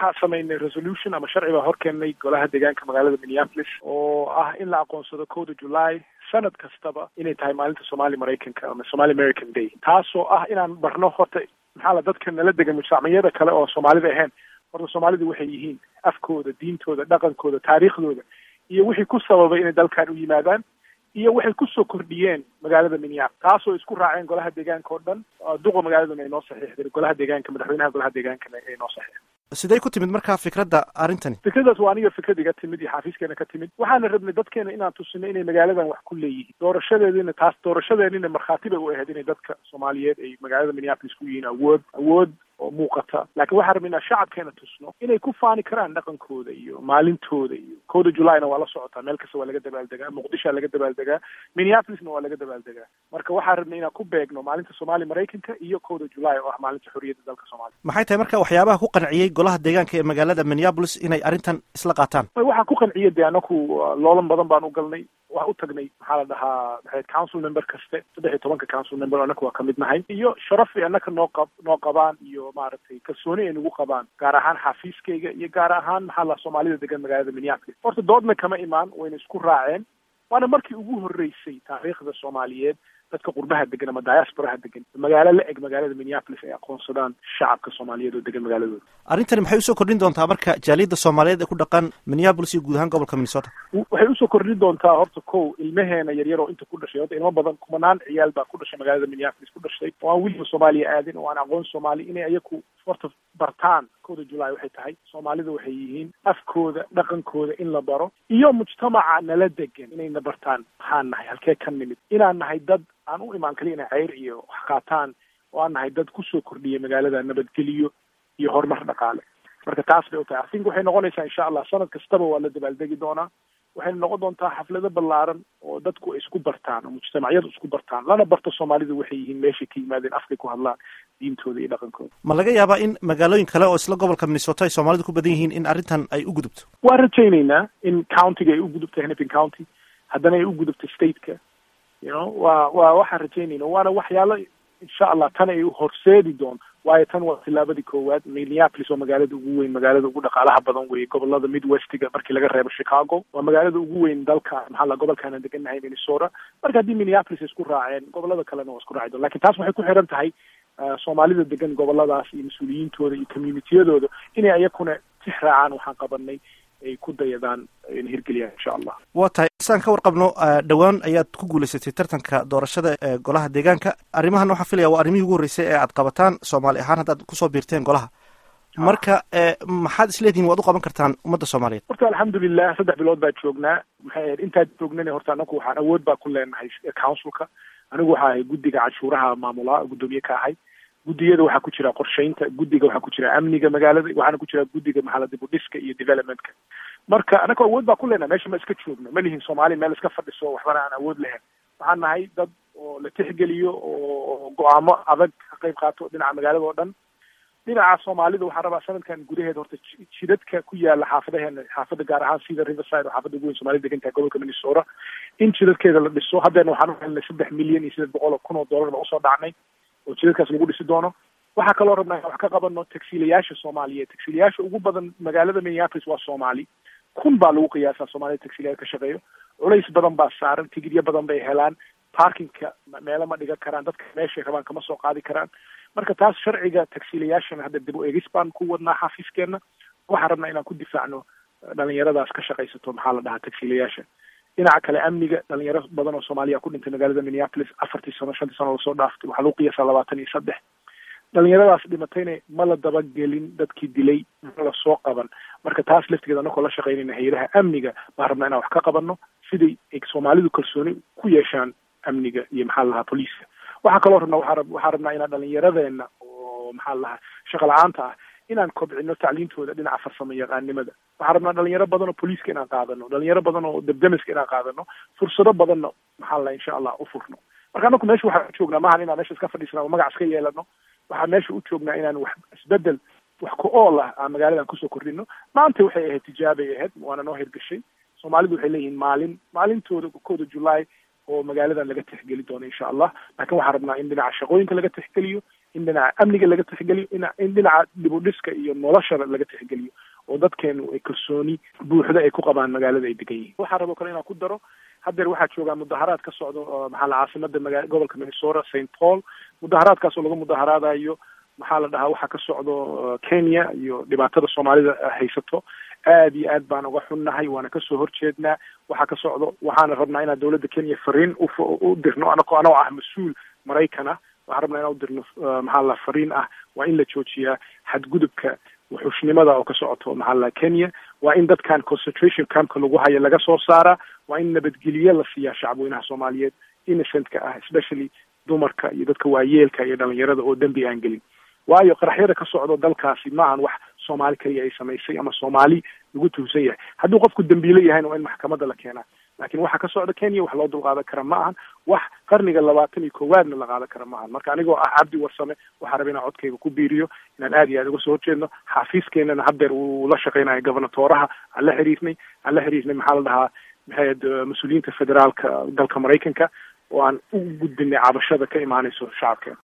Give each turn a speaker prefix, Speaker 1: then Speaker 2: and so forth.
Speaker 1: waxaa samaynay resolution ama sharci baa horkeennay golaha deegaanka magaalada minneapolis oo ah in la aqoonsado kowda july sanad kastaba inay tahay maalinta somali maraykanka ama somali american day taasoo ah inaan barno horta maxaa la dadka nala degan mujtamaciyada kale oo soomaalida ahayn horta soomaalidu waxay yihiin afkooda diintooda dhaqankooda taariikhdooda iyo wixii ku sababay inay dalkan u yimaadaan iyo waxay kusoo kordhiyeen magaalada minneapolis taasoo isku raaceen golaha deegaanka oo dhan duqa magaaladuna ay noo saxiixdeen golaha deegaanka madaxweynaha golaha deegaankana ay noo saxiixdeen
Speaker 2: sidee ku timid markaa fikradda arrintani
Speaker 1: fikradaas waa aniga fikrad iga timid iyo xafiiskeena ka timid waxaana rabnay dadkeena inaan tusino inay magaaladan wax ku leeyihiin doorashadeedina taas doorashadeenina markhaati bay u ahayd inay dadka soomaaliyeed ay magaalada minneapolis ku yihiin awood awood oo muuqata laakiin waxaan rabnay inaan shacabkeena tusno inay ku faani karaan dhaqankooda iyo maalintooda iyo kowda julayna waa la socotaa meel kasta waa laga dabaaldegaa muqdishoa laga dabaaldegaa minneapolisna waa laga dabaaldegaa marka waxaan rabnay inaan ku beegno maalinta soomaali maraykanka iyo kowda julay oo ah maalinta xorriyadda dalka soomaaliya
Speaker 2: maxay tahay marka waxyaabaha ku qanciyey golaha deegaanka ee magaalada minneapolis inay arrintan isla qaataan
Speaker 1: waxaa ku qanciya dee anaku loolan badan baan u galnay waa u tagnay maxaa la dhahaa maxayd council member kaste saddex iyo tobanka council member annaka waa kamid nahay iyo sharaf ay annaka noo qab noo qabaan iyo maaragtay kalsooni ay nagu qabaan gaar ahaan xafiiskayga iyo gaar ahaan maxaa la soomaalida degan magaalada minneapolis horta doodna kama imaan wayna isku raaceen waana markii ugu horreysay taariikhda soomaaliyeed dadka qurbaha degan ama diasporaha degan magaalo la eg magaalada minneapolis ay aqoonsadaan shacabka soomaaliyeed oo degan magaaladooda
Speaker 2: arrintani maxay usoo kordhin doontaa marka jaaliyadda soomaaliyeed ee ku dhaqan minneapolis iyo guud ahaan gobolka minnesota
Speaker 1: waxay usoo kordhin doontaa horta kow ilmaheena yaryar oo inta ku dhashay horta ilmo badan kumanaan ciyaal baa ku dhashay magaalada minneapolis ku dhashay oo aan weliba soomaaliya aadin oo aan aqoon soomaali inay ayaku horta bartaan kowda julay waxay tahay soomaalida waxay yihiin afkooda dhaqankooda in la baro iyo mujtamaca nala degan inayna bartaan maxaan nahay halkee ka nimid inaan nahay dad aan u imaan kaliya inay ceyr iyo wax qaataan oo aan nahay dad kusoo kordhiya magaalada nabadgeliyo iyo horumar dhaqaale marka taas bay u tahay athink waxay noqonaysaa insha allah sanad kastaba waa la dabaaldegi doonaa waxayna noqon doontaa xaflado ballaaran oo dadku ay isku bartaan oo mujtamacyadu isku bartaan lana barto soomaalidu waxay yihiin meeshay ka yimaadeen afkay ku hadlaan diintooda iyo dhaqankooda
Speaker 2: ma laga yaabaa in magaalooyin kale oo isla gobolka minnesota ay soomaalidu ku badan yihiin in arrintan ay u gudubto
Speaker 1: waan rajaynaynaa in countiga ay u gudubto hennepin county haddana ay u gudubto stateka you know waa waa waxaan rajaynayna waana waxyaalo insha allah tan ay horseedi doon waayo tan waa tilaabadii koowaad minneapolis waa magaalada ugu weyn magaalada ugu dhaqaalaha badan weeye gobolada midwestiga markii laga reebo chicago waa magaalada ugu weyn dalka maxaa la gobolkaana degannahay minnesota marka haddii minneapolis ay isku raaceen gobolada kalena waa isku raaci doon lakin taas waxay ku xiran tahay soomaalida degan goboladaas iyo mas-uuliyiintooda iyo communitiyadooda inay ayakuna six raacaan waxaan qabanay ay ku dayadaan na hirgeliyaan insha allah
Speaker 2: waa tahay saan ka warqabno dhowaan ayaad ku guulaysatay tartanka doorashada ee golaha deegaanka arrimahan waxaa filaya waa arrimihii ugu horreysay ee aad qabataan soomaali ahaan haddaad kusoo biirteen golaha marka maxaad isleedihin waad u qaban kartaan ummadda soomaaliyeed
Speaker 1: horta alxamdulilah saddex bilood baa joognaa maxay ahayd intaad joognana horta anaku waxaan awood baa ku leenahay councilka anigu waxaa ahay guddiga canshuuraha maamulaa guddoomiye ka ahay guddiyada waxaa ku jira qorshaynta guddiga waxaa ku jira amniga magaalada waxaana ku jira guddiga maxaa dib u dhiska iyo developmentka marka anaka awood baa ku leenahay meesha ma iska joogno ma lihin soomaali meel iska fadhiso waxbana aan awood lahayn waxaan nahay dad oo la tixgeliyo oo go-aamo adag ka qayb qaato dhinaca magaalada oo dhan dhinaca soomaalida waxaan rabaa sanadkan gudaheeda horta jidadka ku yaala xaafadaheena xaafada gaar ahaan sida riverside oo xaafada ugu weyn soomaalida degan tahay gobolka minnesota in jidadkeeda la dhiso haddeena waxaan u helnay saddex milyan iyo siddeed boqol oo kun oo dollar baa usoo dhacnay oo jidadkaas lagu dhisi doono waxaa kaloo rabnaa wax ka qabano tagsiilayaasha soomaaliyeed tagsiilayaasha ugu badan magaalada minneapolis waa soomaali kun baa lagu qiyaasaa soomaalida tagsiilayaal ka shaqeeyo culays badan baa saaran tigidyo badan bay helaan parkingka meelo ma dhigan karaan dadka meeshay rabaan kama soo qaadi karaan marka taas sharciga tagsiilayaashana hadda dib u eegis baan ku wadnaa xafiiskeena waxaan rabnaa inaan ku difaacno dhalinyaradaas ka shaqaysato maxaa la dhahaa tagsiilayaasha dhinaca kale amniga dhalinyaro badan oo soomaaliya ku dhintay magaalada minneapolis afartii sano shantii sano lasoo dhaaftay waxaa lagu qiyaasaa labaatan iyo saddex dhalinyaradaas dhimatayna ma la dabagelin dadkii dilay ma la soo qaban marka taas laftigeeda anakoo la shaqaynayna hay-adaha amniga baan rabnaa inaan wax ka qabanno siday ay soomaalidu kalsooni ku yeeshaan amniga iyo maxaa la dhahaa booliiska waxaa kaloo rabnaa waa waxaa rabnaa inaan dhalinyaradeena oo maxaa la dhahaa shaqa la-aanta ah inaan kobcino tacliintooda dhinaca farsamo yaqaanimada waxaan rabnaa dhalinyaro badan oo booliiska inaan qaadano dhalinyaro badan oo debdemiska inaan qaadano fursado badanna maxaa la insha allah u furno marka anaku meesha waxaan u joognaa maahan inaan meesha iska fadhiisana oo magac iska yeelano waxaan meesha u joognaa inaan wax isbedel wax ku ool ah aan magaaladan kusoo kordhino maanta waxay ahayd tijaabay ahayd waana noo hirgashay soomaalidu waxay leeyihiin maalin maalintooda kooda julaay oo magaaladan laga tixgeli doono insha allah laakiin waxaan rabnaa in dhinaca shaqooyinka laga tixgeliyo in dhinaca amniga laga tixgeliyo in dhinaca dibudhiska iyo noloshaba laga tixgeliyo oo dadkeenu ay kalsooni buuxda ay ku qabaan magaalada ay degan yihiin waxaa raboo kale inaan ku daro haddeer waxaa joogaa mudaharaad ka socdo maxaa la caasimada maga gobolka minnesota st paul mudaharaadkaas oo laga mudaharaadayo maxaa la dhahaa waxaa ka socdo kenya iyo dhibaatada soomaalida haysato aad iyo aad baan uga xunnahay waana kasoo horjeednaa waxaa ka socdo waxaana rabnaa inaan dawladda kenya fariin u dirno anako anoo ah mas-uul maraykan ah waxaan rabnaa inaan udirno maxaa la fariin ah waa in la joojiyaa xadgudubka wuxuushnimada oo ka socoto maxaa la kenya waa in dadkan concentration campka lagu hayo laga soo saaraa waa in nabadgelye la siiyaa shacabweynaha soomaaliyeed innocentka ah especially dumarka iyo dadka waayeelka iyo dhalinyarada oo dembi aan gelin waayo qaraxyada ka socdo dalkaasi maahan wax soomaali kaliya ay samaysay ama soomaali lagu tuhsan yahay hadduu qofku dembiile yahayna waa in maxkamadda la keenaa laakiin waxa ka socda kenya wax loo dulqaadan kara ma ahan wax qarniga labaatan iyo koowaadna la qaadan kara ma ahan marka anigoo ah cabdi warsame waxaa raba inaan codkayga ku biiriyo inaan aad iyo aad uga soo horjeedno xaafiiskeenana haddeer uu la shaqeynayo gobernatoraha aan la xiriirnay aan la xiriirnay maxaa la dhahaa maxayd mas-uuliyiinta federaalka dalka maraykanka oo aan u gudbinay cabashada ka imaanayso shacabkeena